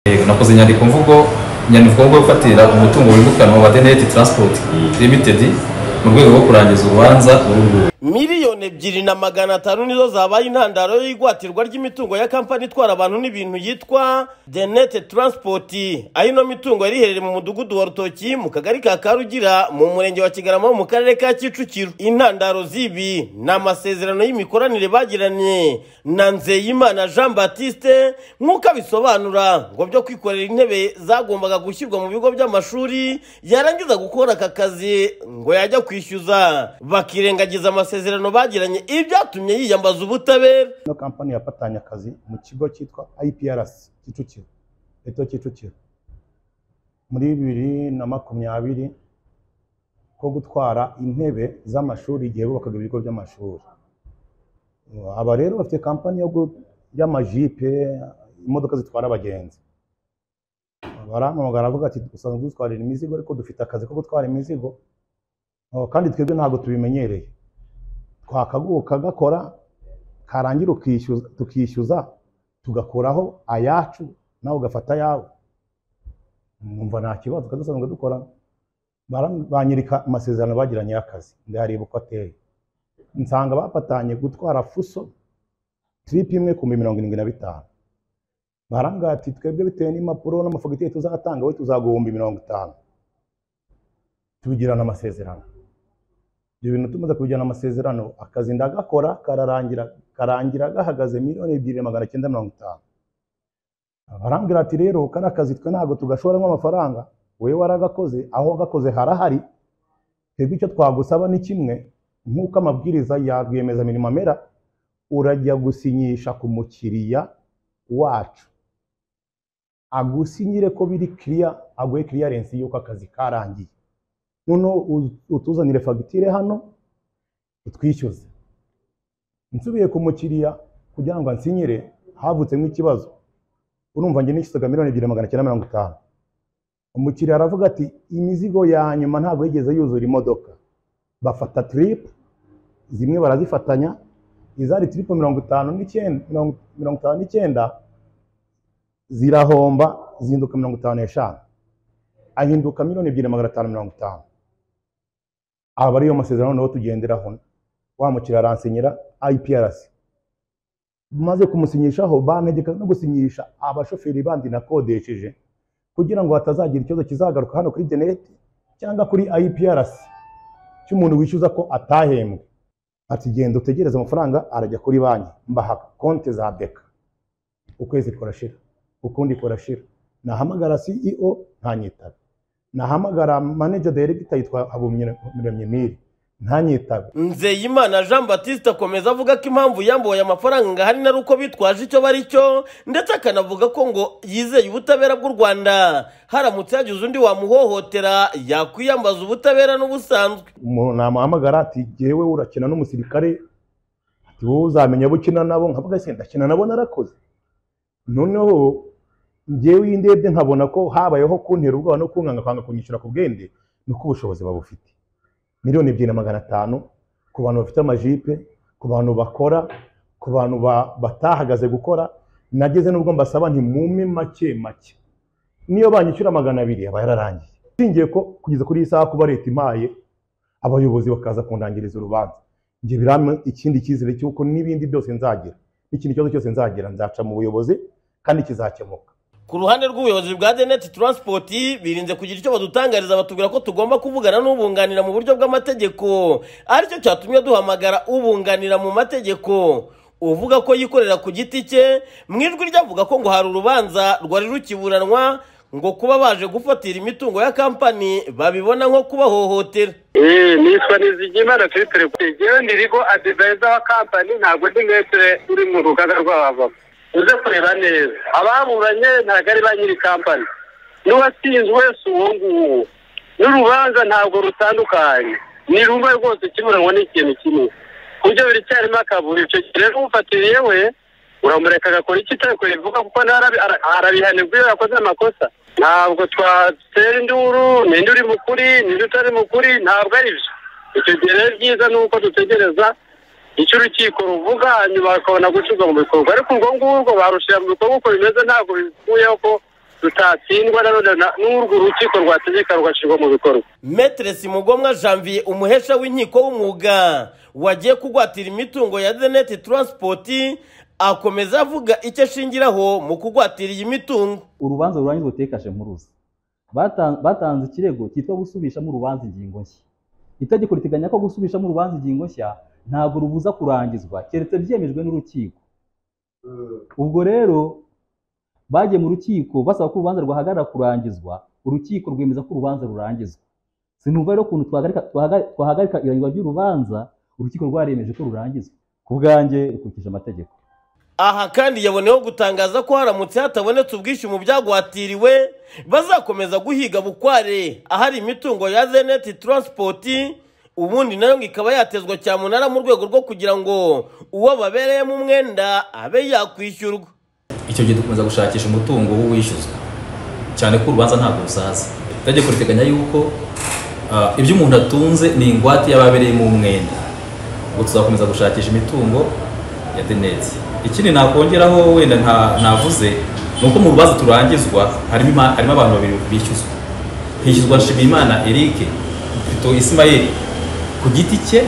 Eh, nakoze inyandiko mvugo inyandiko mvugo yo gufatira umutungo wimukanwa wa deneti transport limited mu rwego rwo kurangiza urubanza uru nguru miliyoni ebyiri na magana atanu nizo zabaye intandaro y'igwatirwa ry'imitungo ya kampani itwara abantu n'ibintu yitwa denete transport aho ino mitungo yari iherereye mu mudugudu wa rutoki mu kagari ka karugira mu murenge wa kigarama mu karere ka kicukiro intandaro z'ibi ni amasezerano y'imikoranire bagiranye na nzeyimana jean batiste nk'uko abisobanura ngo byo kwikorera intebe zagombaga gushyirwa mu bigo by'amashuri yarangiza gukora aka kazi ngo yajya kwishyuza bakirengagiza amasezerano bagiranye ibyatumye yiyambaza ubutabera ino kampani yafatanye akazi mu kigo cyitwa IPRC Kicukiro Eto Kicukiro muri bibiri na makumyabiri ko gutwara intebe z'amashuri igihe bubakaga ibigo by'amashuri aba rero bafite kampani yo gu- y'amajipe imodoka zitwara abagenzi barampamagara avuga ati usanzwe dutwarira imizigo ariko dufite akazi ko gutwara imizigo Oh, kandi twebwe ntabwo tubimenyereye twakaguka gakora karangira ukishyuza tukishyuza tugakuraho ayacu nawe ugafata ayawe numva nta kibazo kandi dusanzwe dukora Baram- banyereka amasezerano bagiranye y'akazi ndareba uko ateye nsanga bafatanye gutwara fuso tiripi imwe ku mirongo irindwi na bitanu barambwira ati twebwe bitewe n'impapuro n'amafagitire tuzatanga we tuzaguhumba mirongo itanu tubigirana amasezerano ibyo bintu tumaze kubigirana amasezerano akazi ndagakora kararangira karangira gahagaze miliyoni ebyiri na magana cyenda mirongo itanu barambwira ati rero kari akazi twe ntabwo tugashoramo amafaranga wowe waragakoze aho wagakoze harahari twebwe icyo twagusaba ni kimwe nk'uko amabwiriza ya rwiyemezamirimo amera urajya gusinyisha ku mukiriya wacu agusinyire ko biri kiriya aguhe kiriyarensi y'uko akazi karangiye noneho u- utuzanire fagitire hano utwishyuze nsubiye ku mukiriya kugira ngo ansinyire havutsemo ikibazo urumva njye nishyuzaga miliyoni ebyiri na magana cyenda mirongo itanu umukiriya aravuga ati imizigo ya nyuma ntabwo yigeze yuzura imodoka bafata tiripu zimwe barazifatanya izari tiripu mirongo itanu n'icyenda mirongo mirongo itanu n'icyenda zirahomba zihinduka mirongo itanu n'eshanu ahinduka miliyoni ebyiri na magana atanu mirongo itanu aba ariyo masezerano nawe tugenderaho wa mukiriya aransinyira IPRC maze kumusinyishaho bantegeka no gusinyisha abashoferi bandi nakodesheje kugira ngo hatazagira ikibazo kizagaruka hano kuri denete cyangwa kuri IPRC cy'umuntu wishyuza ko atahembwe ati genda utegereze amafaranga arajya kuri banki mbaha konti za beka ukwezi kurashira ukundi kurashira nahamagara CEO ntanyitabe nahamagara manager director yitwa Habumuremyi Miri ntanyitabe nzeyimana jean batiste akomeza avuga ko impamvu yambuye amafaranga ngo ahanini ari uko bitwaje icyo bari cyo ndetse akanavuga ko ngo yizeye ubutabera bw'u rwanda haramutse hagize undi wamuhohotera yakwiyambaza ubutabera n'ubusanzwe umuntu namuhamagara ati jyewe urakina n'umusirikare ati wowe uzamenya abo ukina nabo nkavuga ese ndakina nabo narakoze noneho njyewe iyo ndebye nkabona ko habayeho kuntera ubwoba no kunkanga kwanga kunyishyura ku bwende ni uko ubushobozi babufite miliyoni ebyiri na magana atanu ku bantu bafite amajipe ku bantu bakora ku bantu ba- batahagaze gukora nageze n'ubwo mbasaba nti mume make make niyo banyishyura magana abiri aba yararangiye singiye ko kugeza kuri iyi saha kuba leta impaye abayobozi bakaza kundangiriza urubanza njye birampa ikindi cyizere cy'uko n'ibindi byose nzagira n'ikindi kibazo cyose nzagira nzaca mu buyobozi kandi kizakemuka ku ruhande rw'ubuyobozi bwa deneti transport birinze kugira icyo badutangariza batubwira ko tugomba kuvugana n'ubunganira mu buryo bw'amategeko aricyo cyatumye duhamagara ubunganira mu mategeko uvuga ko yikorera ku giti cye mu ijwi ryavuga ko ngo hari urubanza rwari rukiburanwa ngo kuba baje gufatira imitungo ya kampani babibona nko kubahohotera Eh, nitwa Nizigimana Twitter. Jewe ndi Rigo Advisor wa company ntabwo ndi mwese uri mu rugaga rw'abavamo. Uze kureba neza. Ababuranye ntabwo ari ba nyiri company. N'uwatsinzwe si uwo nguwo. N'urubanza ntabwo rutandukanye. Ni rumwe rwose kiburanwa n'ikintu kimwe. Kubyo biracyarimo akaburi. Icyo gihe rero ufatiriye we uramureka agakora icyo itakoreye ivuga kuko ntarabi- ara- arabihanirwa iyo yakoze amakosa ntabwo twatera induru ninde uri mukuri ninde utari mukuri ntabwo ari byo icyo gihe rero byiza ni uko dutegereza icyo urukiko ruvuga hanyuma bakabona gucurwa mu bikorwa ariko urwo ngurwo barushira mu bikorwa uko bimeze ntabwo bikuyeho ko rutatsindwa na none na- n'urwo urukiko rwategeka rugashyirwa mu bikorwa Maître Simugomwa Janvier umuhesha w'inkiko w'umwuga wagiye kugwatira imitungo ya Zenet Transport akomeza avuga icyo ashingiraho mu kugwatira iyi mitungo urubanza rurangiza utekashe mpuruza Batan- batanze ikirego cyitwa gusubishamo urubanza ingingo nshya itegeko riteganya ko gusubishamo urubanza ingingo nshya ntabwo rubuza kurangizwa keretse byemejwe n'urukiko ubwo rero bagiye mu rukiko basaba ko urubanza rwahagarara kurangizwa urukiko rwemeza ko urubanza rurangizwa sinumva rero ukuntu twahagarika twahaga- twahagarika irangizwa ry'urubanza urukiko rwaremeje ko rurangizwa ku bwanjye rukurikije amategeko aha kandi yaboneyeho gutangaza ko haramutse hatabonetse ubwishyu mu byagwatiriwe bazakomeza guhiga bukware ahari imitungo ya Zenet Transport ubundi nayo ngo ikaba yatezwa cyamunara mu rwego rwo kugira ngo uwo babereyemo umwenda abe yakwishyurwa icyo gihe dukomeza gushakisha umutungo w'uwishyuzwa cyane ko urubanza ntabwo rusaza itegeko riteganya yuko ah, ibyo umuntu atunze ni ingwate y'ababereyemo umwenda ubwo tuzakomeza gushakisha imitungo ya deneti ikindi nakongeraho wenda nta- navuze ni uko mu rubanza turangizwa harimo ima- harimo abantu babiri bishyuzwa hishyuzwa nshimiyimana eric vito isimayeli ku giti cye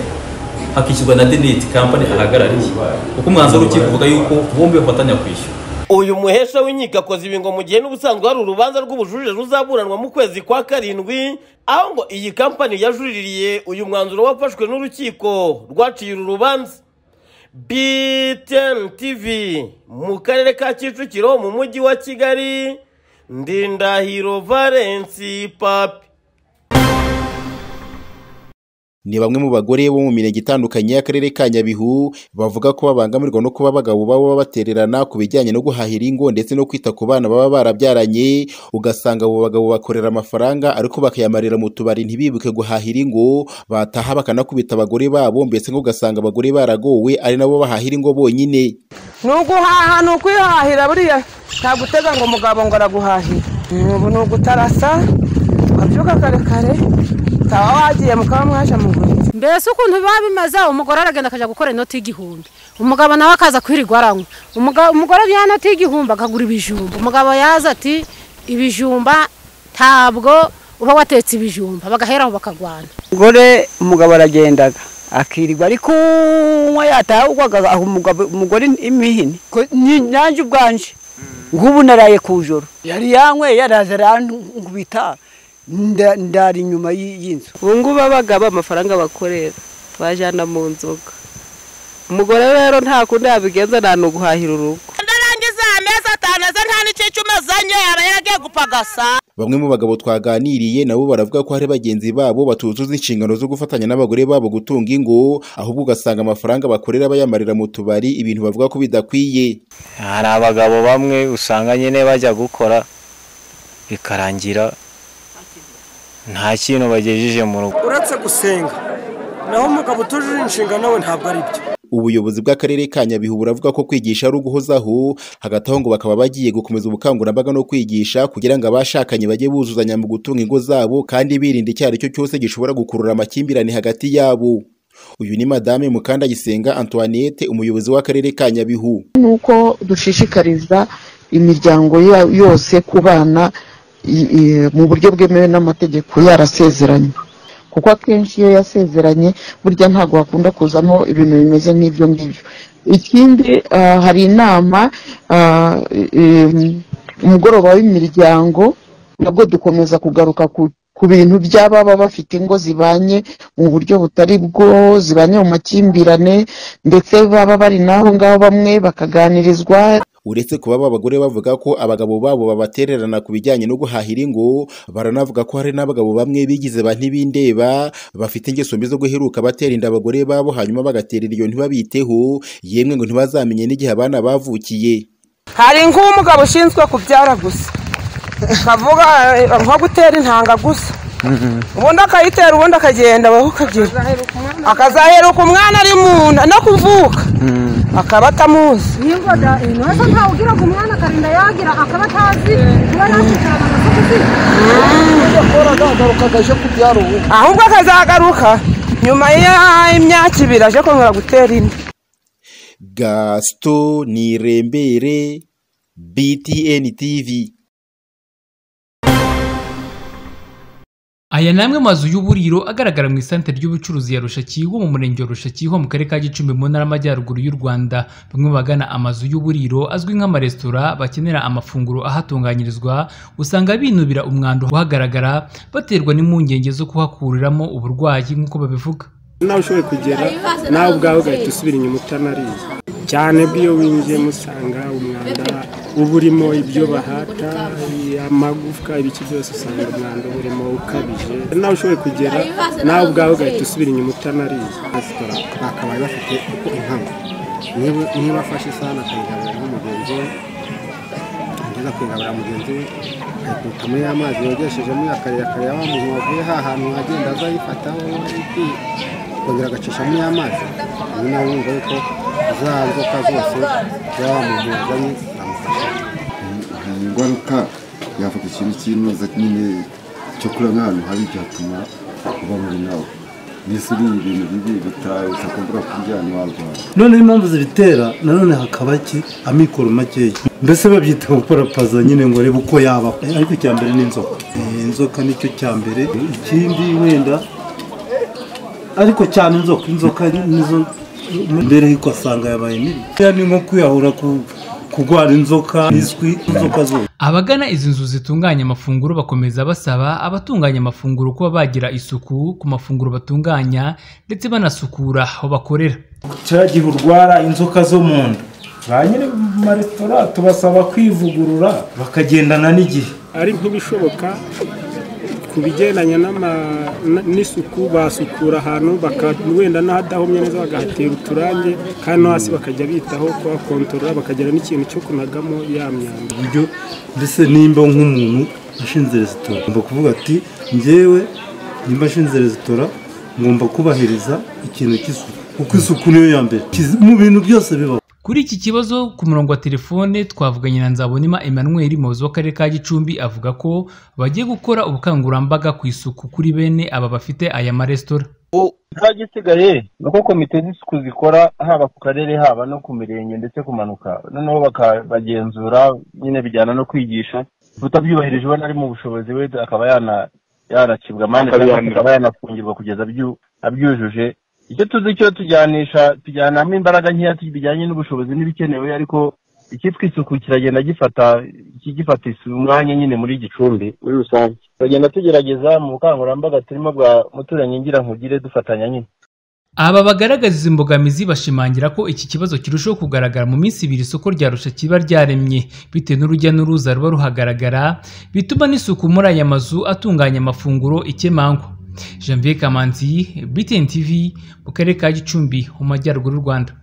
hakishyurwa na deneti kampani ahagarariye kuko umwanzuro w'urukiko uvuga yuko bombi bafatanya kwishyura uyu muhesha w'inkiko akoze ibi ngo mu gihe n'ubusanzwe hari urubanza rw'ubujurire ruzaburanwa mu kwezi kwa karindwi aho ngo iyi kampani yajuriririye uyu mwanzuro wafashwe n'urukiko rwaciye uru rubanza btn tv mu karere ka kicukiro mu mujyi wa kigali ndindahiro valensi papi ni bamwe mu bagore bo mu mirenge itandukanye y'akarere ka nyabihu bavuga ko babangamirwa no kuba abagabo baba babatererana ku bijyanye no guhahira ingo ndetse no kwita ku bana baba barabyaranye ugasanga abo bagabo bakorera amafaranga ariko bakayamarira mu tubari ntibibuke guhahira ingo bataha bakanakubita abagore babo mbese ngo ugasanga abagore baragowe ari nabo bahahira ingo bonyine ni uguhaha ni ukwihahira buriya ntabwo utega ngo umugabo ngo araguhahira ubu ni ugutarasa ukabyuka kare kare utaba wagiye mukaba mwaje mu buriri mbese ukuntu biba bimeze umugore aragenda akajya gukora inoti y'igihumbi umugabo nawe akaza kwirirwa aranywa Umuga- umugore ajyana inoti y'igihumbi akagura ibijumba umugabo yaza ati ibijumba ntabwo uba watetse ibijumba bagaheraho bakagwana umugore umugabo aragendaga akirirwa ari kunywa yataha ugwaga aho umugabo- umugore imihini Ko ni- nanjye ubwanje nk'ubu naraye ku joro yari yanyweye yaraza arangubita nda- ndara inyuma y'i- y'inzu ubu ngubu abagabo amafaranga bakorera bajyana mu nzoga umugore rero nta kundi yabigenza nta ni uguhahira urugo ndarangiza amezi atanu aze nta n'icicuma azanye aba yaragiye gupagasa Bamwe mu bagabo twaganiriye nabo baravuga ko hari bagenzi babo batuzuza inshingano zo gufatanya n'abagore babo gutunga ingo ahubwo ugasanga amafaranga bakorera bayamarira mu tubari ibintu bavuga ko bidakwiye hari abagabo bamwe usanga nyine bajya gukora bikarangira nta kintu bagejeje mu rugo uretse gusenga naho umugabo utujuje inshingano we ntabwo ari byo ubuyobozi bw'akarere ka Nyabihu buravuga ko kwigisha ari uguhozaho hagati aho ngo bakaba bagiye gukomeza ubukangurambaga no kwigisha kugira ngo abashakanye bajye buzuzanya mu gutunga ingo zabo kandi birinda icyo ari cyo cyose gishobora gukurura amakimbirane hagati yabo uyu ni madame Mukandagisenga Antoinette umuyobozi w'akarere ka Nyabihu nuko dushishikariza imiryango yose kubana mu buryo bwemewe n'amategeko yarasezeranye kuko akenshi iyo yasezeranye burya ntabwo hakunda kuzamo ibintu bimeze nk'ibyo ngibyo ikindi ah, hari inama ah, em, umugoroba w'imiryango nabwo dukomeza kugaruka ku ku bintu by'ababa bafite ingo zibanye mu buryo butari bwo zibanye mu makimbirane ndetse baba bari n'aho ngaho bamwe bakaganirizwa uretse kuba aba bagore bavuga ko abagabo babo babatererana ku bijyanye no guhahira ingo baranavuga ko hari n'abagabo bamwe bigize ba ntibindeba bafite ingeso mbi zo guheruka batera inda abagore babo hanyuma bagaterera iyo ntibabiteho yemwe ngo ntibazamenye n'igihe abana bavukiye hari nk'umugabo ushinzwe kubyara gusa kavuga nko gutera intanga gusa ubundi akayitera ubundi akagenda abaho ukagera akazaheruka umwana ari mu nda no kuvuka akaba atamuzi niba ntasa ntawugira ngo umwana akarinda yagira akaba atazi kuba yakwicarana na ahubwo akazagaruka nyuma y'imyaka ibiri aje kongera gutera indi gasito nirembere btn tv aya ni amwe mu mazu y'uburiro agaragara mu isantere ry'ubucuruzi ya Rushakiho mu murenge wa Rushakiho mu karere ka Gicumbi mu ntara y'Amajyaruguru y'u Rwanda bamwe mu bagana amazu y'uburiro azwi nk'amaresitora bakenera amafunguro ahatunganyirizwa usanga binubira umwanda uhagaragara baterwa n'impungenge zo kuhakuriramo uburwayi nk'uko babivuga nawe ushoboye kugera nawe ubwawe ugahita usubira inyuma utanariye cyane bw'iyo winjiyemo usanga umwanda uba urimo ibyo bahata amagufwa ibiki byose usanga umwanda uba urimo ukabije nawe ushoboye kugera nawe ubwawe ugahita usubira inyuma utanariye resitora bakabaye bafite uko impano niba afashe isahani akayigaburira nk'umugenzi we ageza kuyigaburira mugenzi we akayikubitamo ya mazi yogeshejemo akarere akareba mu mwobo ha hantu agenda aza ayifataho akongera agacishamo ya mazi ni nawe wumva yuko za nzoka zose zaba mu mwobo ingaruka yafata ikintu cy'inoza nyine cyo kurya nk'ahantu habi byatuma uba muri nawe mbese uriye ibintu bibi bitakumbura kurya ahantu warwara noneho impamvu zibitera nanone hakaba iki amikoro makeya mbese babyita gukora paza nyine ngo arebe uko yabaho ariko icya mbere ni inzoka Eh, inzoka nicyo cya mbere ikindi wenda ariko cyane inzoka inzoka nizo mbere yuko asanga yabaye mibi Buriya ni nko kwiyahura ku- kurwara inzoka izwi inzoka zose Abagana izi nzu zitunganya amafunguro bakomeza basaba abatunganya amafunguro kuba bagira isuku ku mafunguro batunganya ndetse banasukura aho bakorera. cya gihe urwara inzoka zo mu nda ba nyiri maresitora tubasaba kwivugurura bakagendana n'igihe ari nk'ibishoboka ku bigendanye n'ama- n- n'isuku basukura ahantu baka- wenda n'ahadahomye neza bagahatera uturange kandi no hasi bakajya bitaho kuhakontorora bakagira n'ikintu cyo kunagamo ya myanda buryo mbese nimba nk'umuntu ashinze resitora ngomba kuvuga ati njyewe nimba ashinze resitora ngomba kubahiriza ikintu cy'isuku kuko isuku niyo ya mbere Kiz- mu bintu byose bibaho Kuri iki kibazo ku murongo wa telefone twavuganye na Nzabonima Emmanuel umuyobozi w'akarere ka Gicumbi avuga ko bagiye gukora ubukangurambaga ku isuku kuri bene aba bafite aya maresitora. nta gisigaye ni uko komite z'isuku zikora haba ku karere haba no ku mirenge ndetse kumanuka noneho bakabagenzura nyine bijyana no kwigisha utabyubahirije ubona ari mu bushobozi we akaba yana- yanacibwa amande cyangwa se Akabihanirwa. akaba yanafungirwa kugeza abyu- abyujuje icyo tuzi cyo tujyanisha tujyanamo imbaraga nkeya bijyanye n'ubushobozi n'ibikenewe ariko icyitwa isuku kiragenda gifata ki- gifata isu- umwanya nyine muri gicumbi muri rusange turagenda tugerageza mu bukangurambaga turimo bwa muturanyi ngira nkugire dufatanya nyine Aba bagaragaza izi mbogamizi bashimangira ko iki kibazo kirushaho kugaragara mu minsi ibiri isoko rya Arusha kiba ryaremye bitewe n'urujya n'uruza ruba ruhagaragara bituma n'isuku muri aya mazu atunganya amafunguro ikemangwa. Janvier Kamanzi, BTN TV, mu karere ka Gicumbi, mu majyaruguru y'u Rwanda.